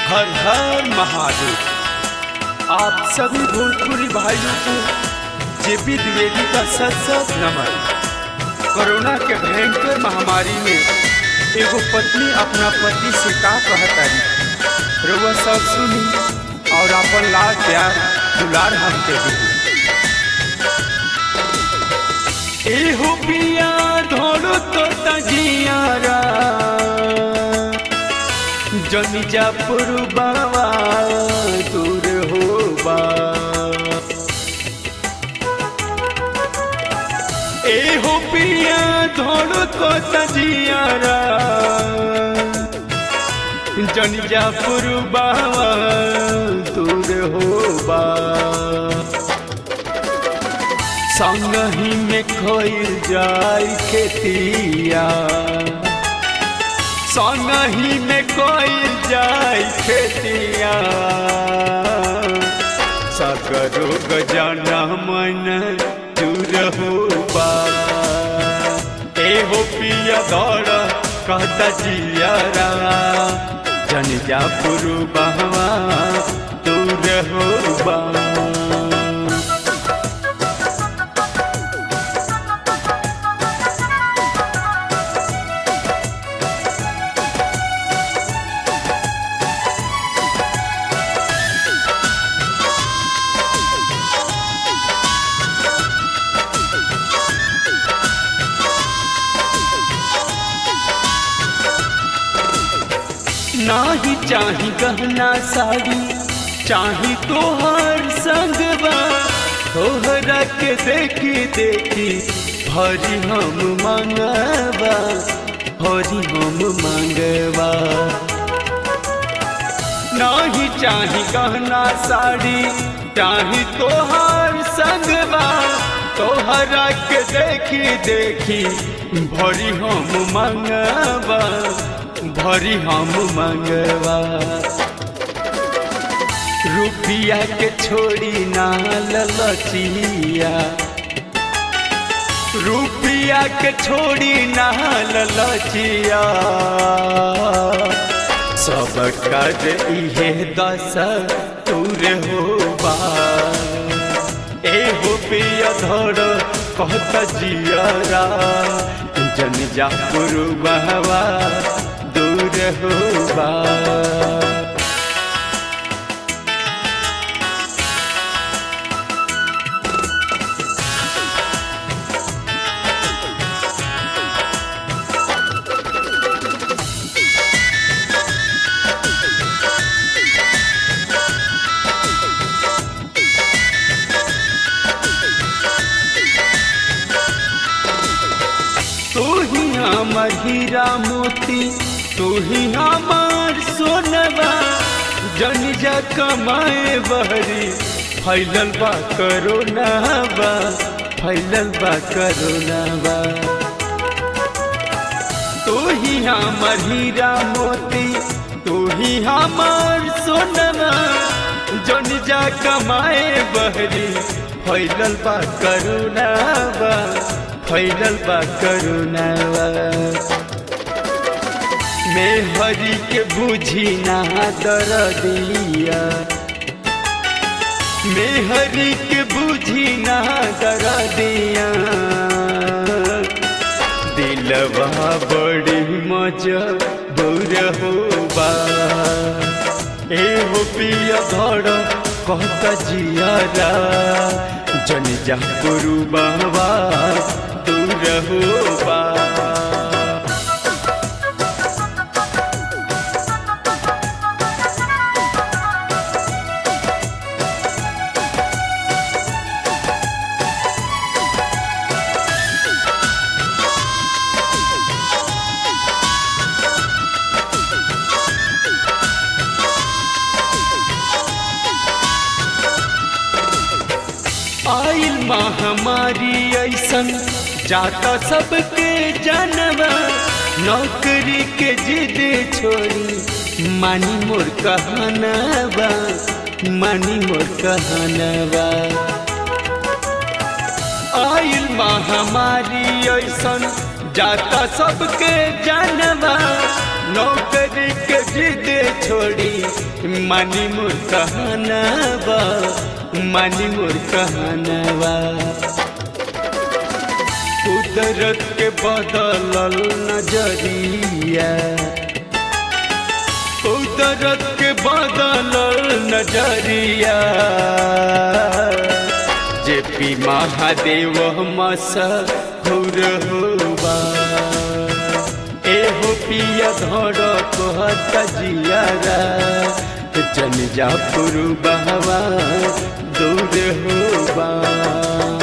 हर हर महादेव आप सभी भोजपुरी भाइयों को जेपी द्विवेदी का सत सत नमन कोरोना के भयंकर महामारी में एगो पत्नी अपना पति से का कहतारी रउआ सब सुनी और अपन लाल प्यार दुलार हमके दी एहो पिया ढोलो तो तजियारा जनिजा पुरबावा दूर होबा एहो पिया ढोलो तो तजियारा जनिजा पुरबावा दूर होबा संगही में खोल जाय खेतिया संगही में कोई जाय खेतिया सकरो गजाना मन दूर होबा एहो पिया दौड़ कहता जियारा जन जा पुरुबहवा दूर होबा नाही चाही गहना साड़ी चाही तोहर संगवा तोहरा के देखी देखी भरी हम मंगवा भरी हम मंगवा नाही चाही गहना साड़ी चाही तोहर संगवा तोहरा के देखी देखी भरी हम मंगवा भरी हम मंगवा रुपिया के छोड़ी ना ललचिया रुपिया के छोड़ी ना ललचिया सब कर इहे दस तूर होबा एहो पिया धर कहत जियरा जन जा पुरबहवा दूर होबा तू ही हमार हीरा मोती तू ही हमार सोनवा जन जा कमाए बहरी फैलल बा करोनावा फैलल बा करोनावा तू ही हमार हीरा मोती तू ही हमार सोनवा जन जा कमाए बहरी फैलल बा करोनावा फैलल बा करुणावा मैं हरि के बुझी ना दर दिया मैं हरि के बुझी ना दर दिया दिलवा बड़ी मजा दूर होबा ए हो पिया धड़ कहता जियारा जन जा गुरु बाबा दूर होबा आइल महामारी ऐसन जाता सबके जानवा नौकरी के जिद छोड़ी मानी मोर कहनवा मानी मोर कहनवा आइल महामारी ऐसन जाता सबके जानवा नौकरी के जिद छोड़ी मानी मोर कहनावा मानी मोर कहनावा कुदरत के बदलल नजरिया कुदरत के बदलल नजरिया जे पी महादेव मसहुर होबा एहो पिया धर कहत जियारा जन जा पुरु बहवा दूर होबा